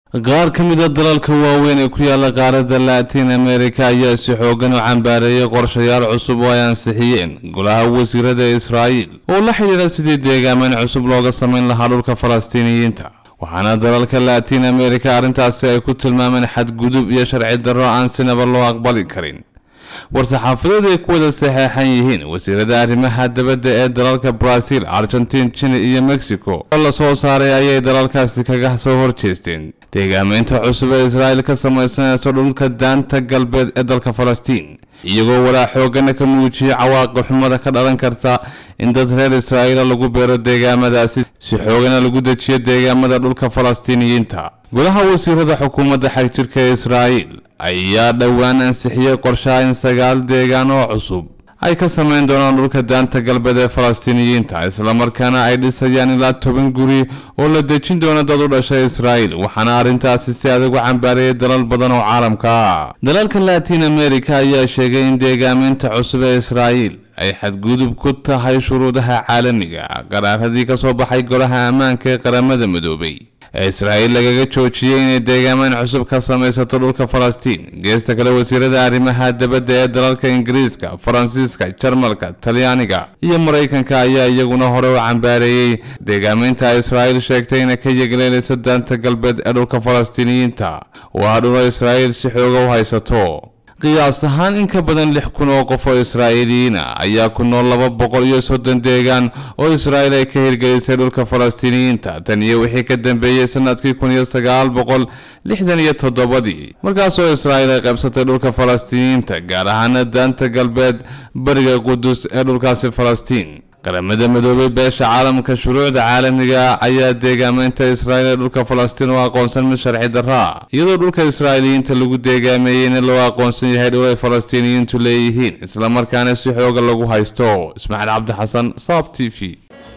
qaar ka mid a dalalka waaweyn ee ku yaala qaaradda laatiin america ayaa si xoogan u cambaareeyay qorshayaal cusub oo ay ansixiyeen golaha wasiirada israa'iil oo la xidhiidha sidii deegaameyn cusub looga samayn lahaa dhulka falastiiniyiinta waxaana dalalka laatiin america arrintaasi ay ku tilmaameen xadgudub iyo sharci darro aan sinaba loo aqbali karin war-saxaafadeed ay ku wada saxeexan yihiin wasiirada arrimaha dabadda ee dalalka brazil argentin chile iyo mexico oo la soo saaray ayay dalalkaasi kaga soo horjeesteen deegaameynta cusub ee israa'iil ka samaysanayso dhulka daanta galbeed ee dalka falastiin iyagoo walaa xoogana ka muujiyay cawaaqib xumada ka dhalan karta in dad reer israa'iila lagu beero deegaamadaasi si xoogana lagu dejiyo deegaamada dhulka falastiiniyiinta golaha wasiirada xukuumadda xagjirka ee israa'iil ayaa dhowaan ansixiyey qorshaha in sagaal deegaan oo cusub ay ka samayn doonaan dhulka daanta galbeed ee falastiiniyiinta islamarkaana ay dhisayaan ilaa toban guri oo la dejin doono dad u dhashay israa'iil waxaana arrintaasi si adag u cambaarayay dalal badan oo caalamka ah dalalka latiin america ayaa sheegay in deegaameynta cusub ee israa'iil ay xadgudub ku tahay shuruudaha caalamiga qaraaradii ka soo baxay golaha ammaanka ee qaramada midoobay ee israa'iil lagaga joojiyey inay deegaameyn cusub ka samaysato dhulka falastiin geesta kale wasiirada arrimaha dabadda ee dalalka ingiriiska faransiiska jarmalka talyaaniga iyo maraykanka ayaa iyaguna hore u cambaareeyey deegaameynta israa'iil sheegtay inay ka yegleelayso daanta galbeed ee dhulka falastiiniyiinta waa dhula israa'iil si xooga u haysato qiyaas ahaan in ka badan lix kun oo qof oo israa'iiliyiina ayaa ku nool laba boqol iyo soddon deegaan oo israa'iil ay ka hirgelisay dhulka falastiiniyiinta tan iyo wixii ka dambeeyey sanadkii kun iyo sagaal boqol lixdan iyo toddobadii markaasoo israa'iil ay qaybsatay dhulka falastiiniyiinta gaar ahaana daanta galbeed bariga qudus ee dhulkaasi falastiin qaramada midoobay beesha caalamka shuruucda caalamiga ayaa deegaameynta israa'iil ee dhulka falastiin oo aqoonsan mid sharci darra iyadoo dhulka israa'iiliyiinta lagu deegaameeyeyna loo aqoonsan yahay dhul ay falastiiniyiintu leeyihiin islamarkaana si xooga lagu haysto ismaaciil cabdi xasan saab t v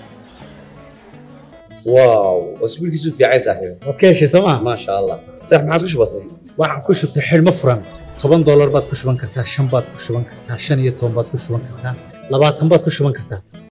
واو واسبوعك في عايز صاحبي waad ka heshay sooma ما شاء الله صح ما عادش بسيط waxaan ku shubtay xidhmo furan toban doolar baad ku shuban kartaa shan baad ku shuban kartaa shan iyo toban baad ku shuban kartaa labaatan baad ku shuban kartaa